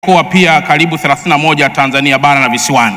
mikoa pia karibu 31 Tanzania bara na visiwani.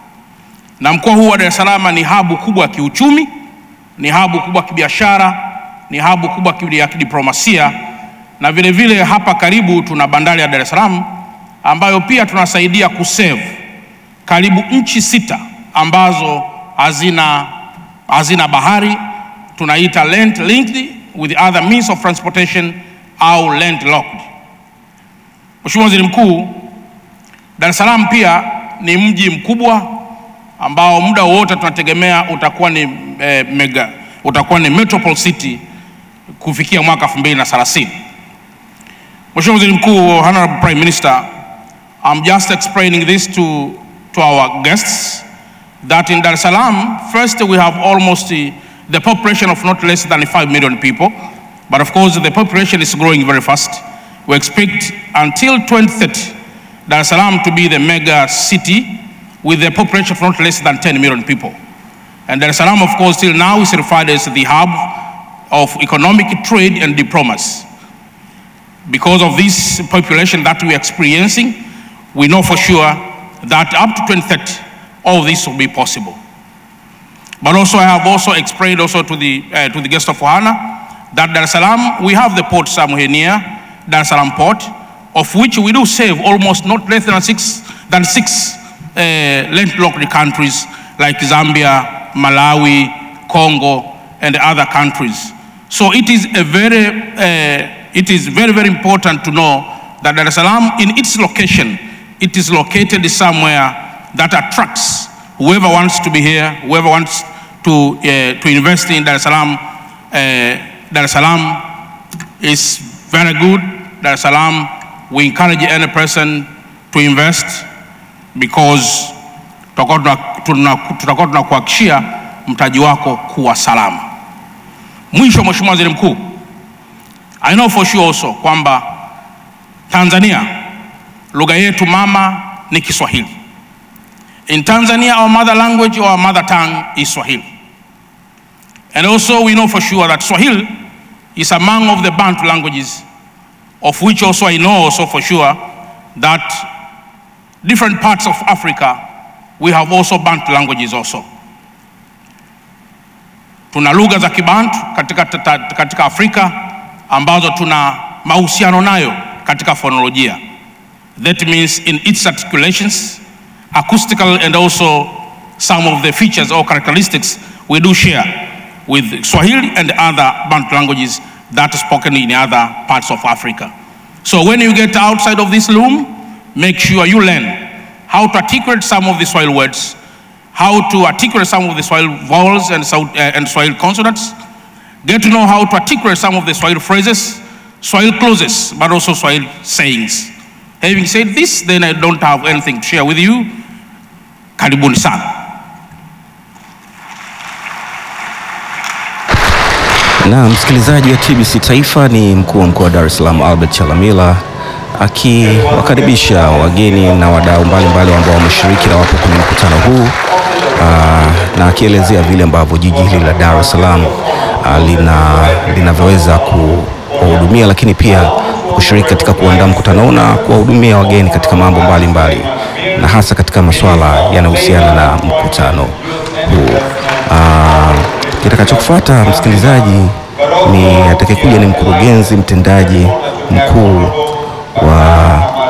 Na mkoa huu wa Dar es Salaam ni habu kubwa ya kiuchumi, ni habu kubwa ya kibiashara, ni habu kubwa ya kidiplomasia na vile vile hapa karibu tuna bandari ya Dar es Salaam ambayo pia tunasaidia kusave karibu nchi sita ambazo hazina, hazina bahari, tunaita land linked with other means of transportation au land locked. Mheshimiwa Waziri Mkuu, Dar es Salaam pia ni mji mkubwa ambao muda wote tunategemea utakuwa ni eh, mega, utakuwa ni metropole city kufikia mwaka 2030. Mheshimiwa Waziri Mkuu, Honorable Prime Minister, I'm just explaining this to, to our guests that in Dar es Salaam, first we have almost the, the population of not less than 5 million people, but of course the population is growing very fast. We expect until 2030 Dar es Salaam to be the mega city with a population of not less than 10 million people. And Dar es Salaam, of course, till now is referred as the hub of economic trade and diplomacy. Because of this population that we are experiencing, we know for sure that up to 2030, all this will be possible. But also, I have also explained also to the, uh, to the guest of Ohana that Dar es Salaam, we have the port somewhere near, Dar es Salaam port, of which we do save almost not less than six, than six uh, landlocked countries like Zambia, Malawi, Congo, and other countries. So it is a very, uh, it is very, very important to know that Dar es Salaam, in its location, it is located somewhere that attracts whoever wants to be here, whoever wants to, uh, to invest in Dar es Salaam. Uh, Dar es Salaam is very good. Dar es Salaam, we encourage any person to invest because tutakuwa tunakuhakikishia mtaji wako kuwa salama. Mwisho, Mheshimiwa Waziri Mkuu, I know for sure also kwamba Tanzania lugha yetu mama ni Kiswahili. In Tanzania our mother language or our mother tongue is Swahili. And also we know for sure that Swahili is among of the Bantu languages of which also I know also for sure that different parts of Africa we have also Bantu languages also. Tuna lugha za Kibantu katika, katika Afrika ambazo tuna mahusiano nayo katika phonolojia. That means in its articulations, acoustical and also some of the features or characteristics we do share with Swahili and other Bantu languages that are spoken in other parts of Africa. So when you get outside of this room, make sure you learn how to articulate some of the Swahili words, how to articulate some of the Swahili vowels and, uh, and Swahili consonants, get to know how to articulate some of the Swahili phrases, Swahili clauses, but also Swahili sayings. Having said this, then I don't have anything to share with you. Karibuni sana. Na msikilizaji wa TBC Taifa ni mkuu wa mkoa wa Dar es Salaam Albert Chalamila akiwakaribisha wageni na wadau mbalimbali ambao wameshiriki na wapo kwenye mkutano huu aa, na akielezea vile ambavyo jiji hili la Dar es Salaam lina linavyoweza kuwahudumia, lakini pia kushiriki katika kuandaa mkutano huu na kuwahudumia wageni katika mambo mbalimbali mbali, na hasa katika masuala yanayohusiana na mkutano huu. Kitakachofuata msikilizaji, ni atakayekuja ni mkurugenzi mtendaji mkuu wa,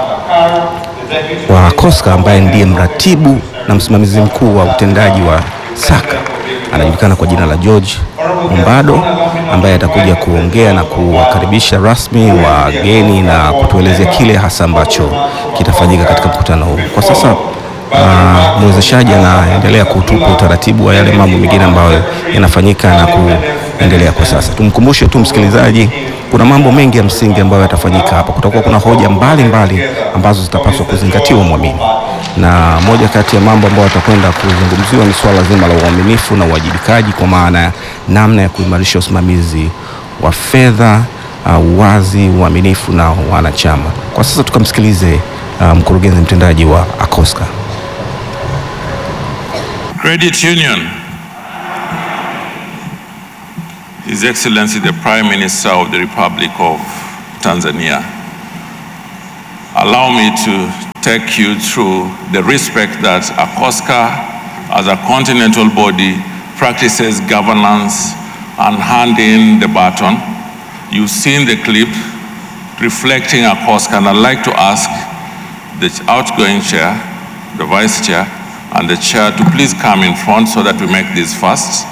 wa COSCA ambaye ndiye mratibu na msimamizi mkuu wa utendaji wa SACA anajulikana kwa jina la George Mumbado ambaye atakuja kuongea na kuwakaribisha rasmi wageni na kutuelezea kile hasa ambacho kitafanyika katika mkutano huu. Kwa sasa Uh, mwezeshaji anaendelea kutupa utaratibu wa yale mambo mengine ambayo yanafanyika na kuendelea kwa sasa. Tumkumbushe tu msikilizaji, kuna mambo mengi ya msingi ambayo yatafanyika hapa. Kutakuwa kuna hoja mbalimbali mbali ambazo zitapaswa kuzingatiwa mwamini, na moja kati ya mambo ambayo yatakwenda kuzungumziwa ni swala zima la uaminifu na uwajibikaji, kwa maana ya namna ya kuimarisha usimamizi wa fedha, uwazi, uh, uaminifu na wanachama. Kwa sasa tukamsikilize uh, mkurugenzi mtendaji wa ACOSCA. Credit Union. His Excellency the Prime Minister of the Republic of Tanzania. allow me to take you through the respect that ACOSCA as a continental body practices governance and handing the baton. You've seen the clip reflecting ACOSCA, and I'd like to ask the outgoing chair, the vice chair, and the chair to please come in front so that we make this fast.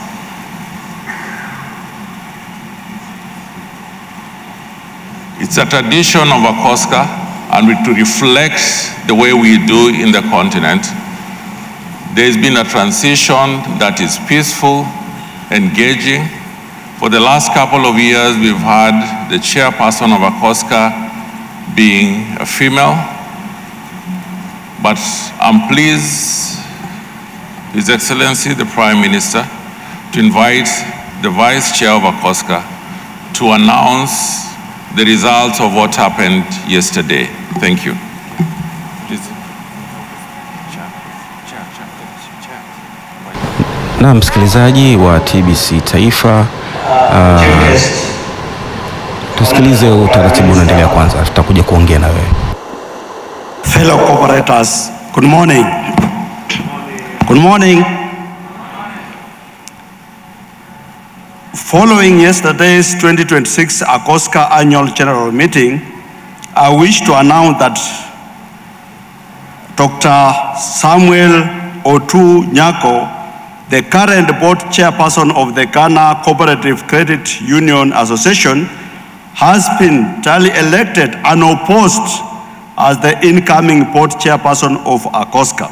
It's a tradition of ACOSCA and we- to reflect the way we do in the continent. There's been a transition that is peaceful, engaging. For the last couple of years, we've had the chairperson of ACOSCA being a female. But I'm pleased, His Excellency the Prime Minister, to invite the Vice Chair of ACOSCA to announce the results of what happened yesterday. Thank you. Please. Na msikilizaji wa TBC Taifa, uh, tusikilize utaratibu unaendelea kwanza, tutakuja kuongea na wewe. Fellow cooperators, good morning. Good morning. Following yesterday's 2026 ACOSCA Annual General Meeting, I wish to announce that Dr. Samuel Otu Nyako, the current board chairperson of the Ghana Cooperative Credit Union Association, has been duly elected unopposed as the incoming board chairperson of ACOSCA.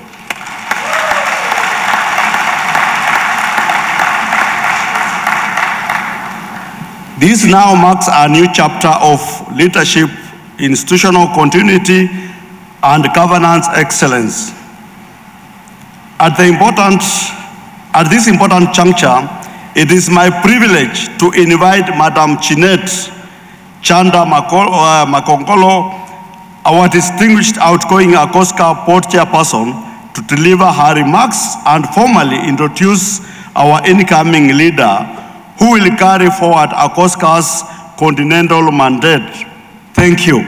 This now marks a new chapter of leadership, institutional continuity, and governance excellence. At, the important, at this important juncture, it is my privilege to invite Madam Chinette Chanda Mako- uh, Makongolo, our distinguished outgoing ACOSCA board chairperson, to deliver her remarks and formally introduce our incoming leader who will carry forward ACOSCA's continental mandate. Thank you.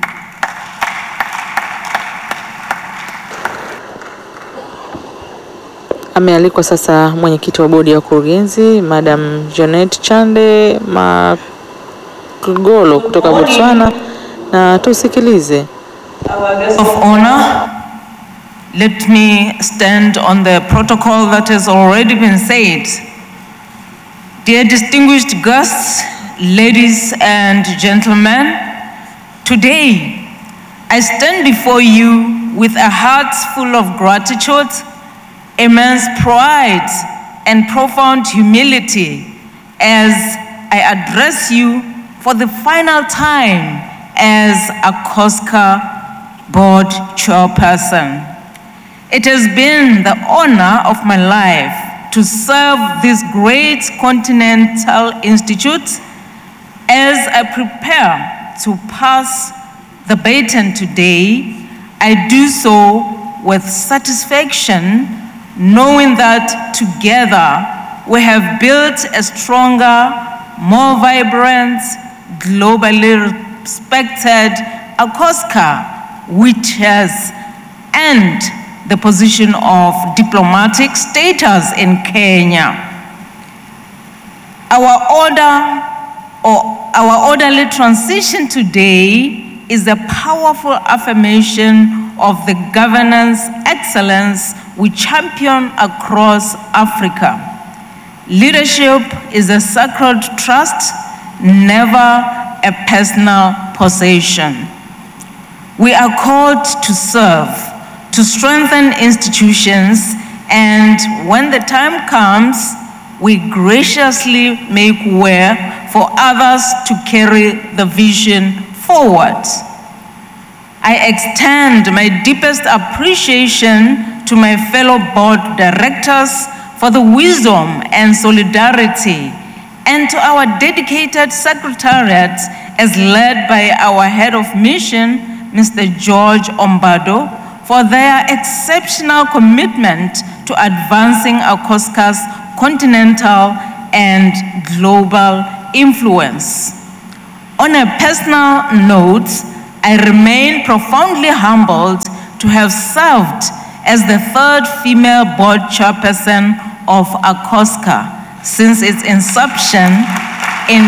Amealikwa sasa mwenyekiti wa bodi ya wakurugenzi Madam Janet Chande Makgolo kutoka Botswana, na tusikilize. of honor, let me stand on the protocol that has already been said. Dear distinguished guests, ladies and gentlemen, today I stand before you with a heart full of gratitude, immense pride, and profound humility as I address you for the final time as a COSCA board chairperson. It has been the honor of my life to serve this great continental institute as I prepare to pass the baton today. I do so with satisfaction, knowing that together we have built a stronger, more vibrant, globally respected ACOSCA, which has earned the position of diplomatic status in Kenya. Our order or our orderly transition today is a powerful affirmation of the governance excellence we champion across Africa. Leadership is a sacred trust, never a personal possession. We are called to serve, to strengthen institutions, and when the time comes, we graciously make way for others to carry the vision forward. I extend my deepest appreciation to my fellow board directors for the wisdom and solidarity, and to our dedicated secretariat as led by our head of mission, Mr. George Ombado, for their exceptional commitment to advancing ACOSCA's continental and global influence. On a personal note, I remain profoundly humbled to have served as the third female board chairperson of ACOSCA since its inception in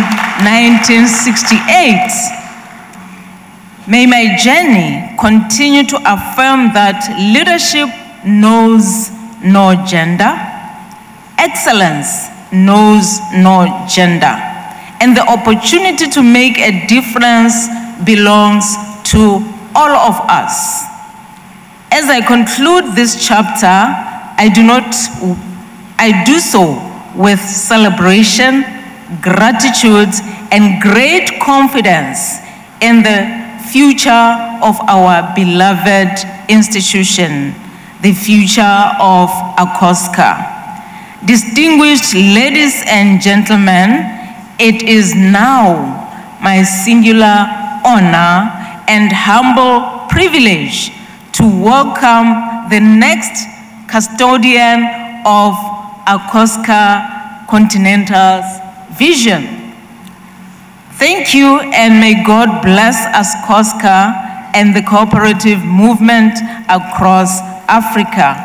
1968. May my journey continue to affirm that leadership knows no gender, excellence knows no gender, and the opportunity to make a difference belongs to all of us. As I conclude this chapter, I do not I do so with celebration, gratitude, and great confidence in the future of our beloved institution, the future of ACOSCA. Distinguished ladies and gentlemen, it is now my singular honor and humble privilege to welcome the next custodian of ACOSCA Continental's vision. Thank you, and may God bless ACOSCA and the cooperative movement across Africa.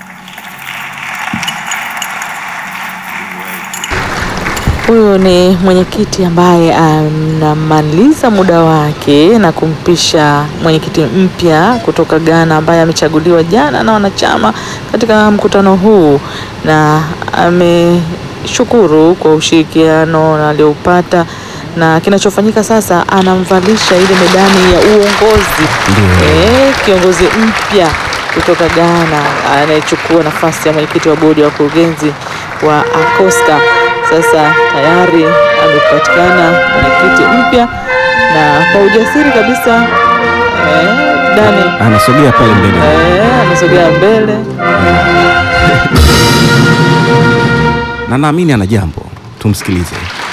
Huyo ni mwenyekiti ambaye anamaliza muda wake na kumpisha mwenyekiti mpya kutoka Ghana ambaye amechaguliwa jana na wanachama katika mkutano huu, na ameshukuru kwa ushirikiano aliyoupata na kinachofanyika sasa, anamvalisha ile medani ya uongozi eh, kiongozi mpya kutoka Ghana anayechukua nafasi ya mwenyekiti wa bodi ya wakurugenzi wa ACOSCA. Sasa tayari amepatikana mwenyekiti mpya na kwa ujasiri kabisa eh, Dani Anasogea pale mbele. eh, anasogea mbele. na naamini ana jambo, tumsikilize.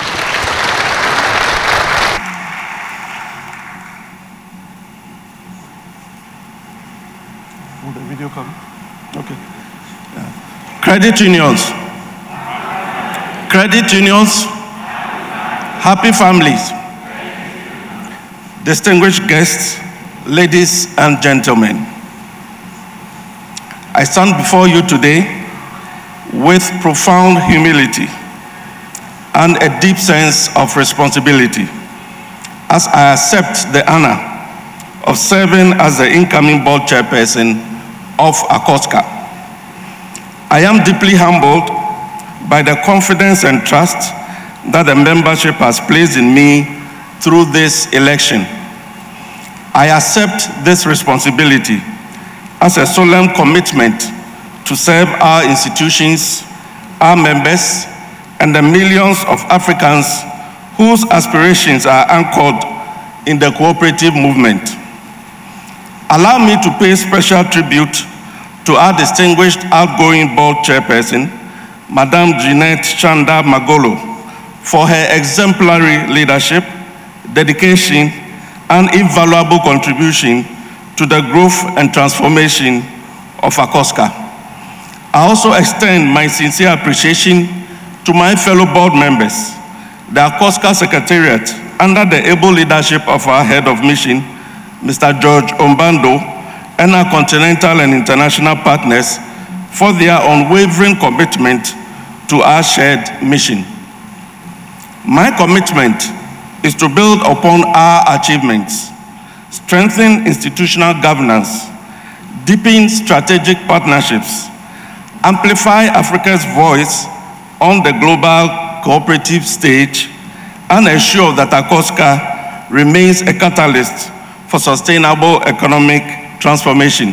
Will the video come? Okay. Yeah. Credit unions. Credit unions. Happy families. Distinguished guests, ladies and gentlemen. I stand before you today with profound humility and a deep sense of responsibility as I accept the honor of serving as the incoming board chairperson of ACOSCA. I am deeply humbled by the confidence and trust that the membership has placed in me through this election. I accept this responsibility as a solemn commitment to serve our institutions, our members, and the millions of Africans whose aspirations are anchored in the cooperative movement. Allow me to pay special tribute to our distinguished outgoing board chairperson, Madame Jeanette Chanda Magolo, for her exemplary leadership, dedication, and invaluable contribution to the growth and transformation of ACOSCA. I also extend my sincere appreciation to my fellow board members, the ACOSCA Secretariat, under the able leadership of our head of mission, Mr. George Ombando, and our continental and international partners for their unwavering commitment to our shared mission. My commitment is to build upon our achievements, strengthen institutional governance, deepen strategic partnerships, amplify Africa's voice on the global cooperative stage, and ensure that ACOSCA remains a catalyst for sustainable economic transformation.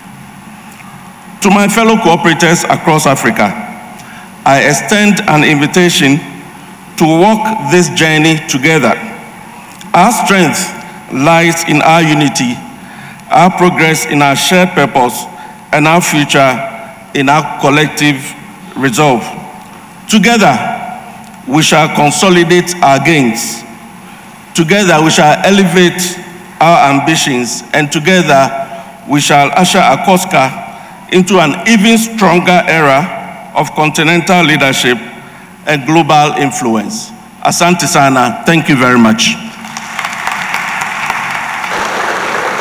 To my fellow cooperators across Africa, I extend an invitation to walk this journey together. Our strength lies in our unity, our progress in our shared purpose, and our future in our collective resolve. Together, we shall consolidate our gains. Together, we shall elevate our ambitions, and together, we shall usher ACOSCA into an even stronger era of continental leadership and global influence. Asante sana. Thank you very much.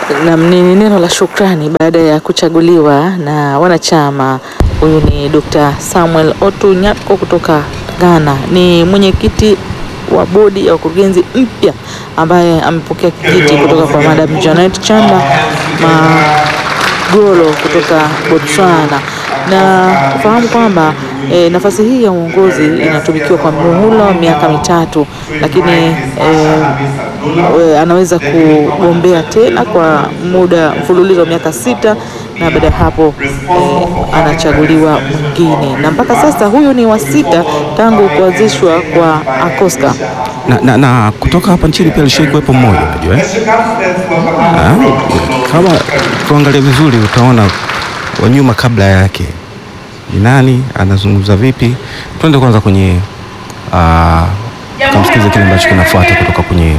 Nam, ni neno la shukrani baada ya kuchaguliwa na wanachama. Huyu ni Dr. Samuel Otu Nyatko kutoka Ghana, ni mwenyekiti wa bodi ya wakurugenzi mpya ambaye amepokea kijiti kutoka kwa Madam Janet Chanda Magolo kutoka Botswana na kufahamu kwamba e, nafasi hii ya uongozi inatumikiwa kwa muhula wa miaka mitatu, lakini e, e, anaweza kugombea tena kwa muda mfululizo wa miaka sita na baada ya hapo e, anachaguliwa mwingine, na mpaka sasa huyu ni wa sita tangu kuanzishwa kwa ACOSCA. na, na, na kutoka hapa nchini pia alishai kuwepo mmoja unajua eh? Ah, kama kuangalia vizuri utaona wa nyuma kabla yake ni nani, anazungumza vipi. Tuende kwanza kwenye ah, tumsikize kile ambacho kinafuata kutoka kwenye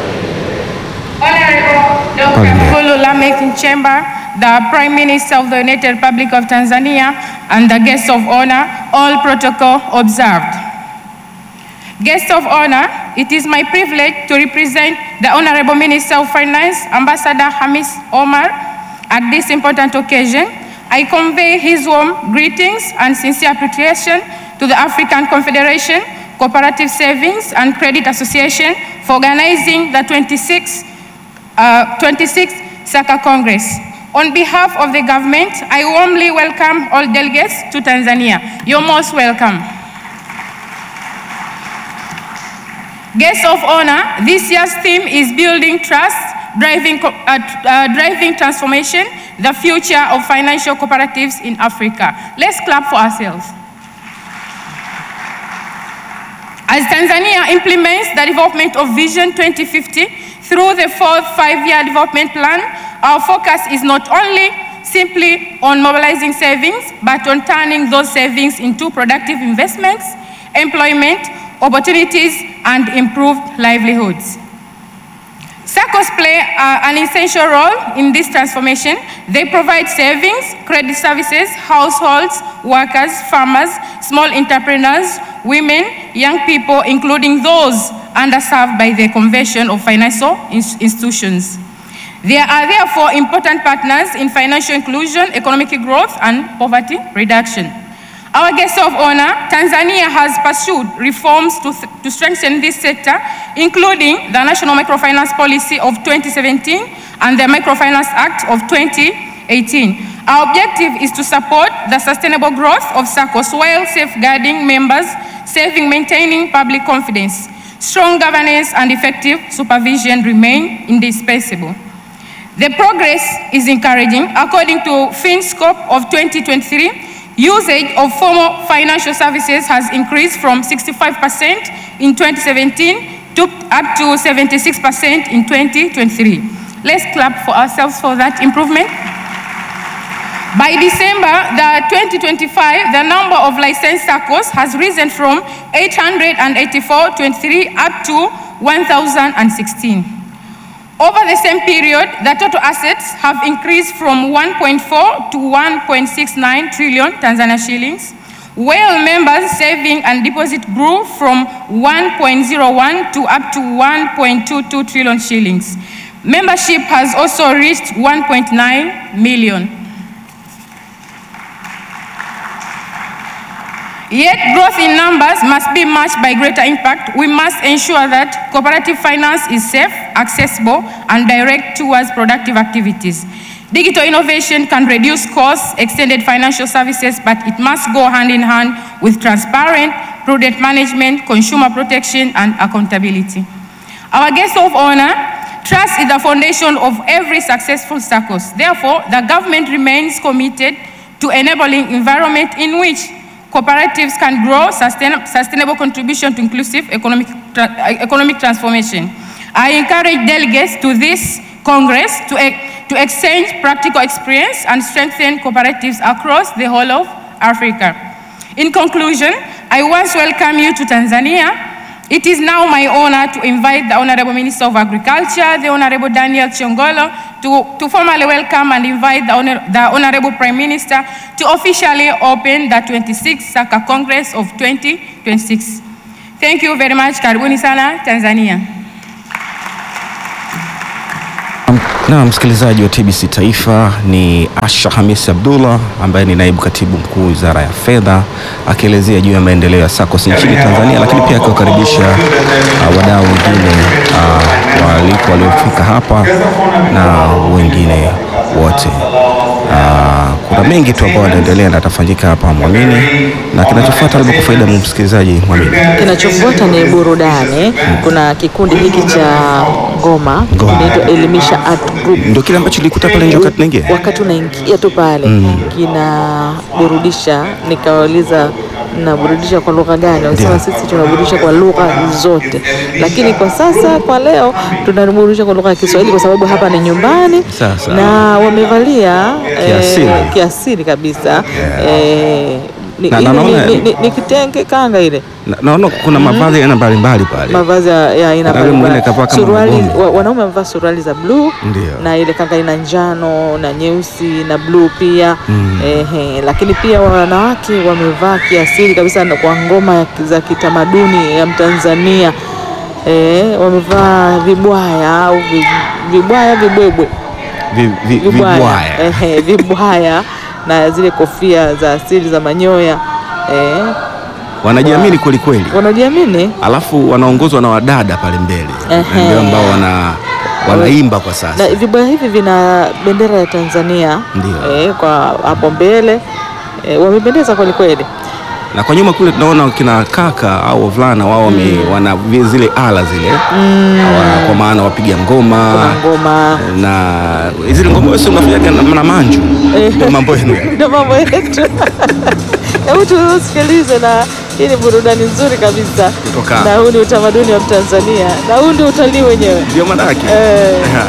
Dr. Mwigulu Lameck Nchemba, the Prime Minister of the United Republic of Tanzania, and the guests of honor, all protocol observed. Guests of honor, it is my privilege to represent the Honorable Minister of Finance, Ambassador Hamis Omar, at this important occasion. I convey his warm greetings and sincere appreciation to the African Confederation Cooperative Savings and Credit Association for organizing the 26th uh, 26th SACA Congress. On behalf of the government, I warmly welcome all delegates to Tanzania. You're most welcome. Guests of honor, this year's theme is building trust, driving, co- uh, tr- uh, driving transformation, the future of financial cooperatives in Africa. Let's clap for ourselves. As Tanzania implements the development of Vision 2050 through the fourth five-year development plan, our focus is not only simply on mobilizing savings, but on turning those savings into productive investments, employment, opportunities, and improved livelihoods. SACCOs play uh, an essential role in this transformation. They provide savings, credit services, households, workers, farmers, small entrepreneurs, women, young people, including those underserved by the convention of financial ins- institutions. They are therefore important partners in financial inclusion, economic growth, and poverty reduction. Our guest of honor, Tanzania has pursued reforms to, to strengthen this sector, including the National Microfinance Policy of 2017 and the Microfinance Act of 2018. Our objective is to support the sustainable growth of SACCOs while safeguarding members, saving, maintaining public confidence. Strong governance and effective supervision remain indispensable. The progress is encouraging. According to FinScope of 2023, usage of formal financial services has increased from 65% in 2017 to up to 76% in 2023. Let's clap for ourselves for that improvement. By December the 2025, the number of licensed SACCOs has risen from 884 23 up to 1,016. Over the same period, the total assets have increased from 1.4 to 1.69 trillion Tanzania shillings, while members' saving and deposit grew from 1.01 to up to 1.22 trillion shillings. Membership has also reached 1.9 million. Yet growth in numbers must be matched by greater impact. We must ensure that cooperative finance is safe, accessible, and direct towards productive activities. Digital innovation can reduce costs, extended financial services, but it must go hand in hand with transparent, prudent management, consumer protection, and accountability. Our guest of honor, trust is the foundation of every successful SACCOS. Therefore, the government remains committed to enabling environment in which cooperatives can grow sustain, sustainable contribution to inclusive economic, tra- economic transformation. I encourage delegates to this Congress to, e- to exchange practical experience and strengthen cooperatives across the whole of Africa. In conclusion, I once welcome you to Tanzania. It is now my honor to invite the Honorable Minister of Agriculture, the Honorable Daniel Chiongolo, to, to formally welcome and invite the, honor, the Honorable Prime Minister to officially open the 26th SACA Congress of 2026. Thank you very much. Karibuni sana Tanzania. Na msikilizaji wa TBC Taifa ni Asha Hamisi Abdullah ambaye ni naibu katibu mkuu Wizara ya Fedha akielezea juu ya maendeleo ya SACCOS nchini Tanzania, lakini pia akiwakaribisha uh, wadau wengine uh, waalikwa waliofika hapa na wengine wote. Uh, kuna mengi tu ambayo yanaendelea na atafanyika hapa Mwamini, na kinachofuata labda kwa faida ya msikilizaji Mwamini. Kinachofuata ni burudani. Kuna kikundi hiki cha ngoma Ngoma. inaitwa Elimisha Art Group. Ndio kile ambacho nilikuta pale nje wakati naingia. Wakati unaingia tu pale kinaburudisha, nikawauliza mnaburudisha kwa lugha gani? Wanasema Ndio. sisi tunaburudisha kwa lugha zote, lakini kwa sasa, kwa leo tunaburudisha kwa lugha ya Kiswahili kwa sababu hapa ni nyumbani Sasa. na wamevalia Kiasili. eh, kiasili kabisa eh, ni, Na- ni, na ni, naona- ni, ni, ni kitenge kanga ile Na- Naona kuna mavazi ya aina mbalimbali pale. mavazi ya ya aina Na yule mwingine mbalimbali. kavaa kama Suruali mgongo. wa, wanaume wamevaa suruali za bluu Ndio. na ile kanga ina njano na nyeusi na bluu pia ehe, lakini pia wanawake wamevaa kiasili kabisa na kwa ngoma ya- za kitamaduni ya Mtanzania eh, wamevaa vibwaya au vi- vibwaya vibwebwe Vi- vi- Vibwaya. ehe, vibwaya na zile kofia za asili za manyoya eh, Wanajiamini kweli kweli. wanajiamini alafu wanaongozwa na wadada pale mbele Ehe. ndio ambao wana wanaimba kwa sasa. na vibaya hivi vina bendera ya Tanzania Ndio. eh, kwa hapo mbele eh, wamependeza kweli kweli. Na kwa nyuma kule tunaona kina kaka au wavulana wao wame wana vi- zile ala zile Hawa- kwa maana wapiga ngoma Kuna ngoma na zile ngoma wewe unafanyaga na, na manju ndio mambo yenu yale. ndio mambo yetu. Hebu tusikilize, na hii ni burudani nzuri kabisa, Kutoka- na huu ni utamaduni wa Tanzania, na huu ndio utalii wenyewe ndio maana yake eh. Aha.